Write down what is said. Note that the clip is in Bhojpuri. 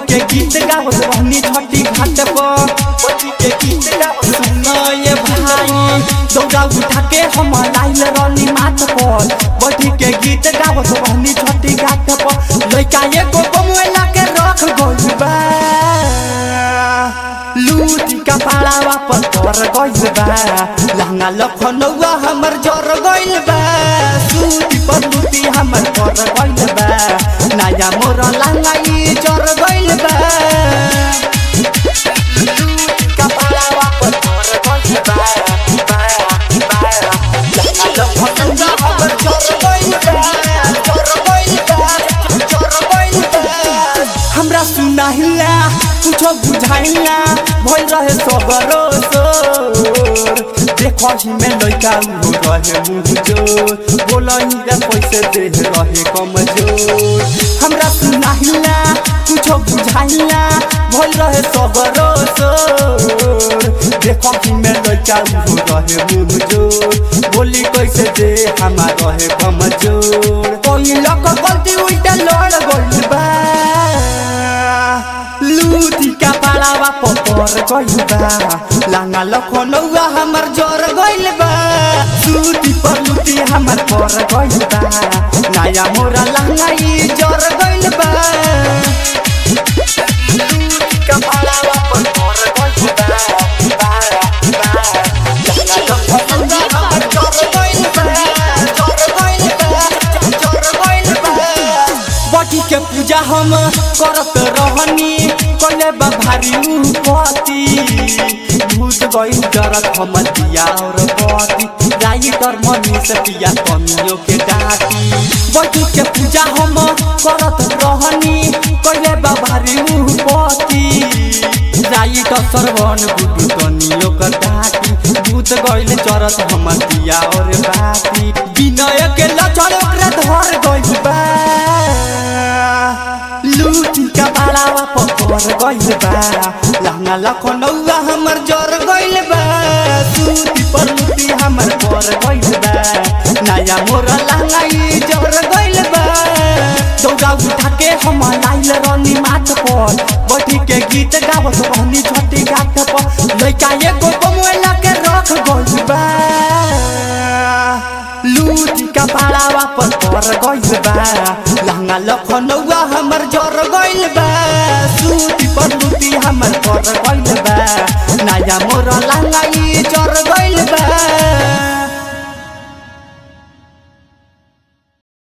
के गीत गावत रहनी छठी घाट पर बैठी के गीत गावत सुनो ये भाई दौड़ा उठा के हम लाइल रहनी माथ पर बैठी के गीत गावत रहनी छठी घाट पर लइका एगो बमुएला के रख गइल बा लूटी का पाड़ावा पर कर गइल बा लहंगा लखनऊआ हमर जर गइल बा सूती पर लूटी हमर कर गइल बा नया मोर लहंगा ई जर गइल बा लूटी का पाड़ावा पर कर गइल बा बा, बा। लहंगा लखनऊआ हमर जर गइल बा, जर गइल बा, जर गइल बा। हमरा सुनाहिला कुछो बुझाइला भइल रहे सबरो सोर देखहि में लइका उहो रहे मुँह जोर बोलही रे पैसे देह रहे कमजोर हमरा सुनाहिला कुछो बुझाइला भइल रहे सबरो सोर देखहि में लइका उहो रहे मुँह जोर बोली कैसे दे हमार रहे कमजोर कोई लोग गलती उल्टा लड़ गइल बा लूटी का पाड़ावा पपर गइल बा लांगा लखनऊआ हमर जर गइल बा लूटी पर लूटी हमर पर गइल बा नया मोरा लहंगा ई जर गइल बा लूटी का पाड़ावा पपर गइल बा बा, बा। लांगा लखनऊआ हमर जर गइल बा, जर गइल बा, जर गइल बा। बटी के पूजा हम करत रहनी कले बा भारी उपति भूत गई डरत हम दिया और बती जाई कर मनी से पिया कमियों के डाटी बटी के पूजा हम करत रहनी कले बा भारी उपति जाई तो सरवन गुडू कनियो कर डाटी भूत गइल चरत हम दिया और बाती विनय के लचर ओकरा धर गइल बा लूटी का बाड़ावा पपर गइल बा लहंगा लखनऊआ हमर जर गइल बा सूती पर लूटी हमर पर गइल बा नया मोर लहंगा ई जर गइल बा दौड़ा उठा के हम लाइल रहनी माथ पर बैठी के गीत गावत रहनी छठी घाट पर लइका एगो बमुएला के रख गइल बा लूटी का पाड़ावा पर कर गइल बा लहंगा लखनऊआ हमर जर गइल बा सूती पर लूटी हमर कर गइल बा नया मोर लहंगा ई